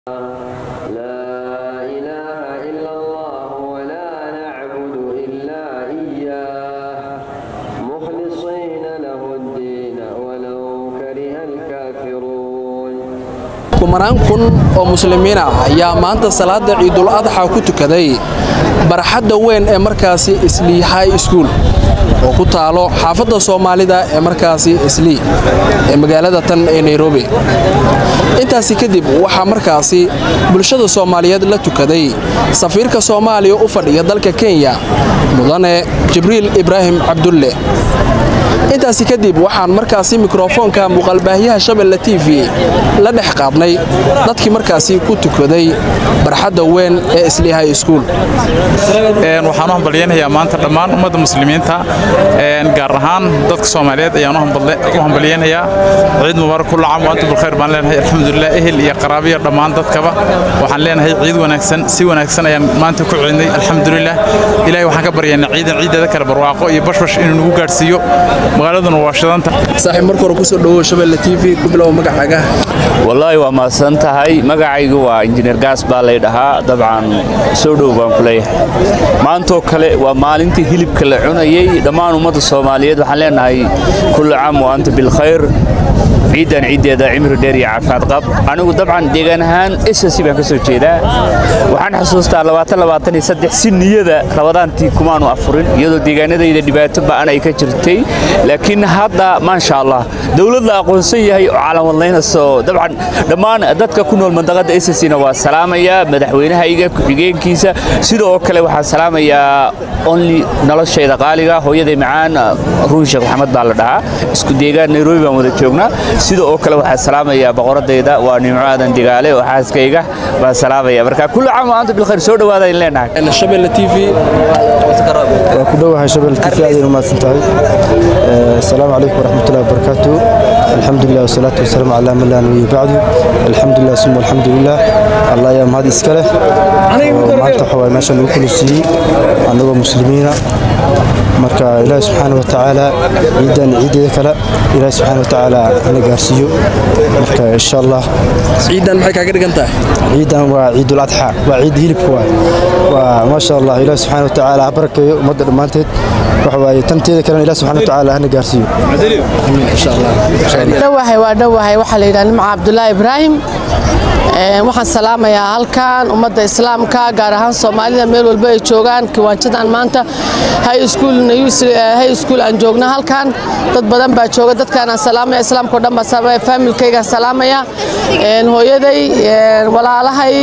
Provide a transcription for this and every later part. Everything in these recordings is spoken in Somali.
لا إله إلا الله ولا نعبد إلا إياه مخلصين له الدين ولو كره الكافرون kumanaan kun oo muslimiin ah ayaa maanta salaada ciidul adxa ku tukaday barxadda weyn ee markaasi islii high school oo ku taalo xaafadda soomaalida ee markaasi islii ee magaalada tan ee nairobi intaasi kadib waxaa markaasi bulshada soomaaliyeed la tukaday safiirka soomaaliya u fadhiya dalka kenya mudane jibriil ibraahim cabdulle intaasi kadib waxaan markaasi mikrofoonka muuqaalbaahiyaha shabelle t v la dhex qaadnay dadkii markaasi ku tukaday barxadda weyn ee islii high school waxaan u hambalyaynayaa maanta dhammaan ummadda muslimiinta gaar ahaan dadka soomaaliyeed ayaan u hambalyaynayaa ciid mubaarak kulla caam wa antum bilkhayr baan leenahay alxamdulilah ehel iyo qaraabiya dhammaan dadkaba waxaan leenahay ciid wanaagsan si wanaagsan ayaan maanta ku ciidnay alxamdulilah ilaahay waxaan ka baryaynaa ciidan ciideeda kale barwaaqo iyo bashbash inuu nagu gaadhsiiyo magaaladuna waa shidanta saaxiib marka hore kusoo dhawow shabelle t v ku bilow magacaaga wallaahi waa mahadsan tahay magacaygu waa injineer gaas baa lay dhahaa dabcan soo dhow baan ku leeyahay maantoo kale waa maalintii hilibka la cunayey dhammaan ummadda soomaaliyeed waxaan leenahay kullu caam wa anta bilkhayr ciidan ciiddeeda cimri dheer iyo caafimaad qab anigu dabcan deegaan ahaan ss baan ka soo jeedaa waxaan xusuustaa si niyada rabadaantii kumaanu afurin iyadoo deegaanadayda dhibaato ba'an ay ka jirtay laakiin hadda maasha allah dowlad la aqoonsan yahay oo calamadlaynayso dabcan dhammaan dadka ku nool mandaqada ssna waa salaamaya madaxweynahayga ku-xigeenkiisa sidoo kale waxaan salaamayaa only noloshayda qaaliga hooyaday macaan ruun sheekh maxamed baa la dhahaa isku deegaan nairobi baan wada joognaa sida oo kale waxaan salaamayaa boqoradayda waa nimco aadan digaale oo xaaskayga baan salaamaya marka kullu caam wa anta bilkhayr soo dhawaada in leenahay shabelle t v waa ku dhowahay shabel tv aad umahadsan tahay asalaamu calaykum waraxmatullahi wabarakaatu alxamdulilah wasalaatu wasalaamu calaa man laa nabiya bacdu alxamdulilah suma alxamdulilah allah ayaa mahad iska leh oo maanta waxa waye meesha lagu kula siiyey annagoo muslimiina marka ilaahi subxaana wa tacaala ciidan ciideeda kale ilaahi subxaana wa tacaala hana gaarsiiyo marka insha allah ciidan maxay kaaga dhigan tahay ciidan waa ciidul adxa waa ciid hilibka waay waa maasha allah ilaahi subxaana wa tacaala ha barakeeyo ummadda dhammaanteed waxa waaye tanteeda kalena ilahi subxaana wa tacaala hana gaarsiiyo dhowahay waa dhowahay waxaa la yidhaha nimca cabdulaahi ibraahim waxaan salaamayaa halkan ummadda islaamka gaar ahaan soomaalida meel walba ay joogaan kiwaanjadan maanta high school aan joogna halkan dad badan baa jooga dadkaanaan salaamaya islaamka o dhan baa salaamaya faamilkaygaan salaamaya hooyaday walaalahay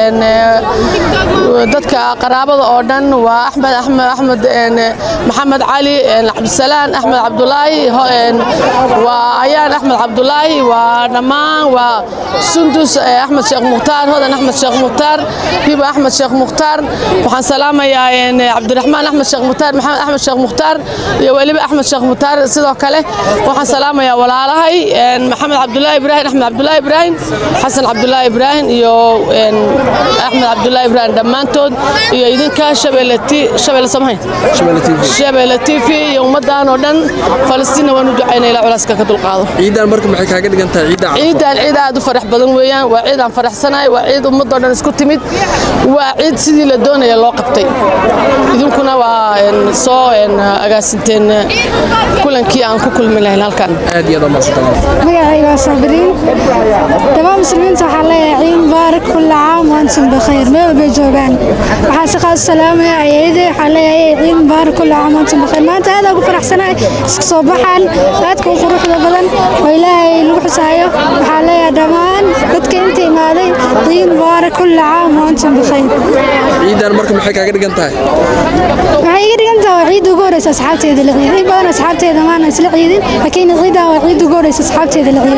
dadka qaraabada oo dhan waa axmed axmed axmed maxamed cali cabdisalaan axmed cabdulaahi waa ayaan axmed cabdulaahi waa dhammaan waa sundus axmed sheekh mukhtaar hodan axmed sheekh mukhtaar hiba axmed sheekh mukhtaar waxaan salaamayaa cabdiraxmaan axmed sheekh mukhtaar maxamed axmed sheekh mukhtaar iyo weliba axmed sheekh mukhtaar sidoo kale waxaan salaamayaa walaalahay maxamed cabdulaahi ibraahim axmed cabdulaahi ibraahim xasan cabdulaahi ibraahim iyo axmed cabdulaahi ibraahim dhammaantood iyo idinka shabeelle shabeelle samahayn shabeelle t v iyo ummaddan oo dhan falastiinna waan u ducaynaa ilaa culaaska ka dulqaado ciidan marka maxay kaaga dhigan tahay ciidda ciidan ciid aad u farax badan weeyaan waa ciid aan faraxsanahay waa ciid ummadoo dhan isku timid waa ciid sidii la doonaya loo qabtay idinkuna waa soo agaasinteen kulankii aan ku kulmi lahayn halkan aad iyo aad u mahadsantahay magacayga waa saabiriin dhammaan muslimiinta waxaa leeyahay ciid mubaarak kulla caam wa antum bikhayr meel walbay joogaan waxaa si qaas salaamaya ayayde waxaa leeyahay ciid mubaarak kulla caam wa antum bikhayr maanta aad ugu faraxsanahay iska soo baxaan aadka u quruxda badan oo ilaahay lagu xusaayo waxaa leeyahay dhammaan dadka inta imaaday ciid mubaarak kulla caam wa antum bikhayr ciidan marka maxay kaaga dhigan tahay waxay iga dhigan tahay waa ciidda ugu horeysa asxaabteeda la ciiday in badan asxaabteeda maana isla ciidin laakiin ciidan waa ciidda ugu horeysa asxaabteeda la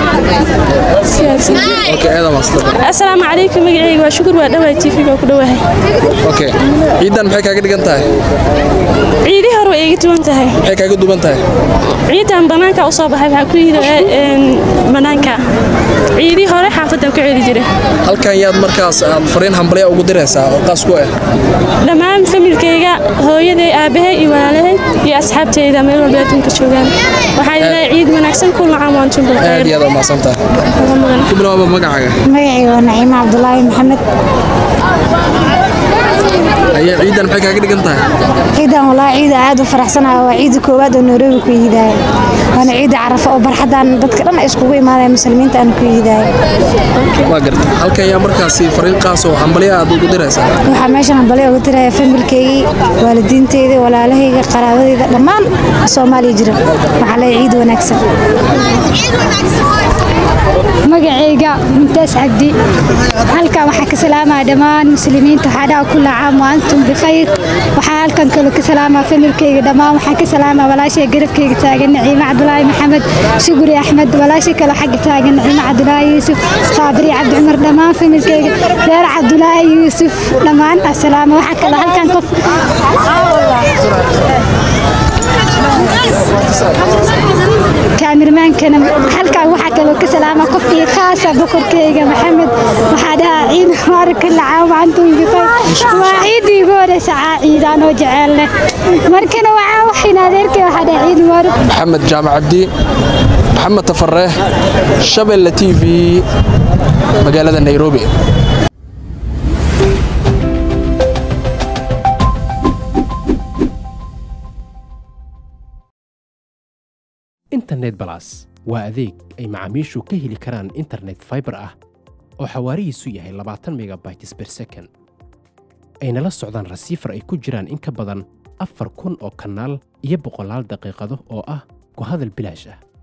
ciiday asalaamu calaykum magacayga waa shukur waa dhawaay tv baa ku dhawahay okay ciidan maxay kaaga dhigan tahay ciidii hore way iga duwan tahay maxay kaaga duwan tahay ciidan banaanka u soo baxay waxaa ku yidhi banaanka ciidii hore xaafadda ku celi jira halkan yaad markaas aad fariin hambalya ugu diraysaa oo qaas ku ah dhammaan familkayga hooyaday aabahay iyo walaalahay iyo asxaabteyda meel walba adduunka joogaan waxaa ilaahay ciid wanaagsan kulla caam waantum aad bilkhayr iyo aad u mahadsantahay mudan ku bilaaba magacaaga magacayga waa naciimo cabdulaahi maxamed ayaa ciidan maxay kaaga dhigan tahay ciidan walaa ciida aad u faraxsanahay waa ciida koowaad oo nairobi ku yiidaaya waana ciida carafa oo barxadan dadka dhan ay iskugu imaadaya muslimiinta aan ku yiidaaya waa garta halkan ayaa markaasi fariin qaas oo hambalyo aad ugu diraysaa waxaa meeshan hambalyo uga diraya familkeygii waalidiinteyda walaalahayga qaraabadeyda dhammaan soomaaliya jira waxaa leeyahay ciid wanaagsan magacayga mumtaas cabdi halkan waxaa ka salaamaya dhammaan muslimiinta waxaa dhaca kulla caam wa antum bikhayr waxaa halkan kale ka salaamaa familkeyga dhammaan waxaan ka salaamaa walaashay garabkeyga taagan naciime cabdulaahi maxamed shuguri axmed walaashay kale xagga taagan naciime cabdulaahi yuusuf saabiri cabdi cumar dhammaan familkeyga reer cabdulaahi yuusuf dhammaan asalaama waxaa kale halkan qof kaamirmaankana halkan waxaa kaloo ka salaama qofkii khaasa boqorkeyga maxamed waxaa dhahaa ciid mubaarak kulla caam wa antum bikhayr waa ciidii ugu horeysa caa ciidaan oo jeceel leh markana waxaa waxayna adeerkay waxaa dhahaa ciid mubaarak maxamed jaamac cabdi maxamed tafareeh shabeelle t v magaalada nairobi internet balas waa adeeg ay macaamiishu ka heli karaan internet fiber ah oo xawaarihiisu yahay labaatan megabytes per second ayna la socdaan rasiifar ay ku jiraan in ka badan afar kun oo kanaal iyo boqolaal daqiiqado oo ah ku hadal bilaash ah